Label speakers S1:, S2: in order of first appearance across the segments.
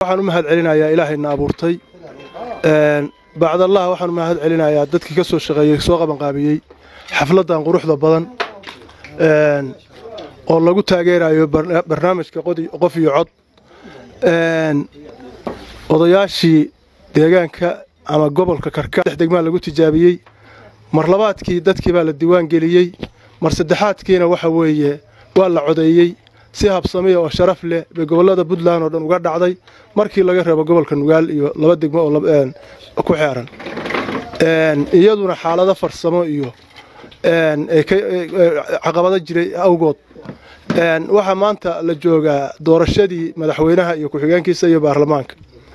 S1: waxaan u mahad celinayaa ilaahayna abuurtay bacdallah waxaan u mahad celinayaa dadkii ka soo shaqeeyey soo qabanqaabiyey xafladdan quruxda badan oo lagu taageerayo barnaamijka qof iyo cod odayaashii deegaanka ama gobolka karka dhex degmaa lagu tijaabiyey mar labaadkii dadkii baa la diiwaan geliyey mar saddexaadkiina waxa weeye waa la codeeyey si habsamiya oo sharaf leh bay gobollada puntland oo dhan uga dhacday markii laga reebo gobolka nugaal iyo laba degmo oo ku xeeran iyaduna xaalado farsamo iyo caqabado jiray awgood waxaa maanta la joogaa doorashadii madaxweynaha iyo ku-xigeenkiisa iyo baarlamaanka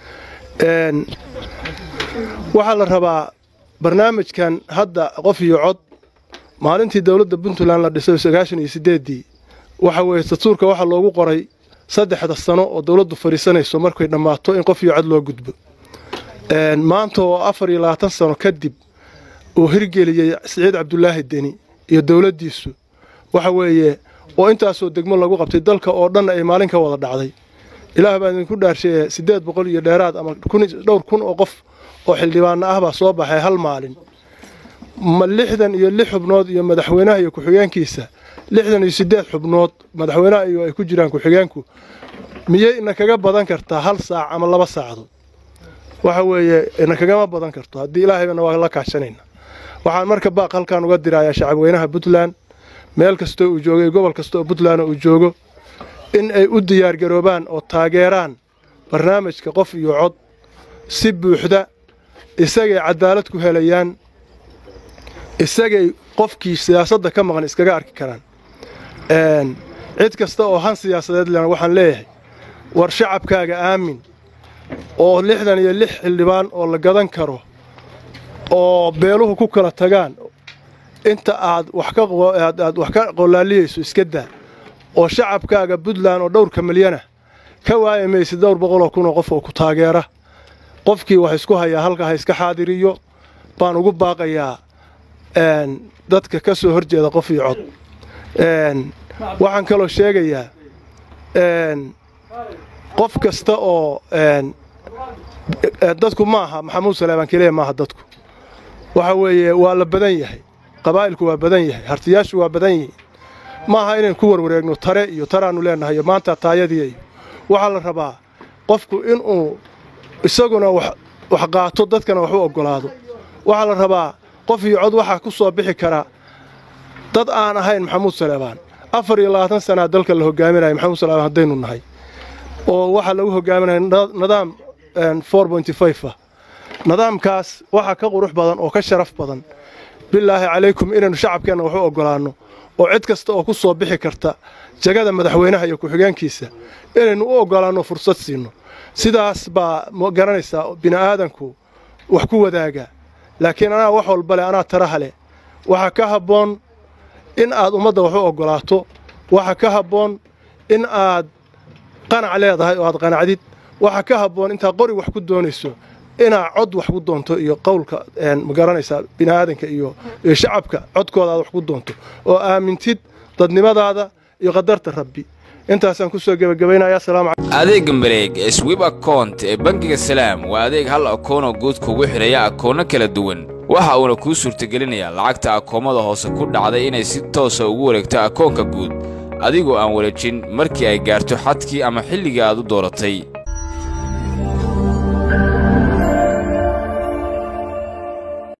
S1: waxaa la rabaa barnaamijkan hadda qof iyo cod maalintii dowladda puntland la dhisay sagaashan iyo sideeddii waxa weeye dastuurka waxaa loogu qoray saddexda sano oo dowladdu fadhiisanayso markay dhammaato in qof iyo cod loo gudbo maanta oo afar iyo labaatan sano kadib uu hirgeliyey siciid cabdulaahi deni iyo dowladdiisu waxa weeye oo intaasoo degmo lagu qabtay dalka oo dhan ay maalin ka wada dhacday ilaah baa idinku dhaarsheeye siddeed boqol iyo dheeraad ama dhowr kun oo qof oo xildhibaano ah baa soo baxay hal maalin ma lixdan iyo lix xubnood iyo madaxweynaha iyo ku-xigeenkiisa lixdan iyo siddeed xubnood madaxweynaha iyo ay ku jiraan ku-xigeenku miyay ina kaga badan kartaa hal saac ama laba saacdood waxa weeye ina kagama badan karto haddii ilaahayna waa la kaashanayna waxaan marka baaq halkaan uga dirayaa shacabweynaha puntland meel kastoo uu joogo iyo gobol kasta oo puntland uu joogo in ay u diyaargaroobaan oo taageeraan barnaamijka qof iyo cod si buuxda isagay cadaalad ku helayaan isagay qofkii siyaasadda ka maqan iskaga arki karaan cid kasta oo han siyaasadeed lena waxaan leeyahay war shacabkaaga aamin oo lixdan iyo lix xildhibaan oo la gadan karo oo beeluhu ku kala tagaan inta aad aad wax ka qolaaliyayso iska daa oo shacabkaaga puntland oo dhowrka milyana ka waayi maysid dhowr boqoloo kunoo qof oo ku taageera qofkii wax isku hayaa halka ha iska xaadiriyo baan ugu baaqayaa dadka ka soo hor jeeda qof iyo cod waxaan kaloo sheegayaa qof kasta oo dadku ma aha maxamuud saleebaan keliya maaha dadku waxa weeye waa la badan yahay qabaa'ilku waa badan yahay hartiyaashu waa badan yihiin ma aha inaynu ku warwareegno tare iyo taraannu leennahay iyo maanta taayadii iyo waxaa la rabaa qofku inuu isaguna wax qaato dadkana wax u oggolaado waxaa la rabaa qof iyo cod waxaa ku soo bixi kara dad aan ahayn maxamuud saleebaan afar iyo labaatan sanaa dalka la hogaaminaya maxamuud saleebaan haddaynu nahay oo waxaa lagu hogaaminaya nidaam ah nidaamkaas waxaa ka qurux badan oo ka sharaf badan bilaahi calaykum inaynu shacabkeenna wax u oggolaanno oo cid kasta oo ku soo bixi karta jagada madaxweynaha iyo ku-xigeenkiisa inaynu u oggolaanno fursad siinno sidaas baa garanaysaa bini'aadanku wax ku wadaaga laakiin anaa wax walba leh anaa taraha leh waxaa ka habboon in aad ummadda wax u oggolaato waxaa ka habboon in aad qanac leedahay oo aad qanacdid waxaa ka habboon intaad qori wax ku doonayso inaad cod wax ku doonto iyo qowlka ma garanaysaa bini'aadanka iyo shacabka codkooda aad wax ku doonto oo aamintid dadnimadaada iyo qadarta rabbi intaasaan kusoo gebagabaynaya
S2: adeegga mareeg ee swib akount ee bangiga salaam waa adeeg hal akoonoo guud kugu xidhaya akoonno kala duwan waxa uuna kuu suurtagelinayaa lacagta akoomada hoose ku dhacday inay si toosa ugu wareegto akoonka guud adigoo aan wareejin markii ay gaarto xadkii ama xilligii aad u dooratay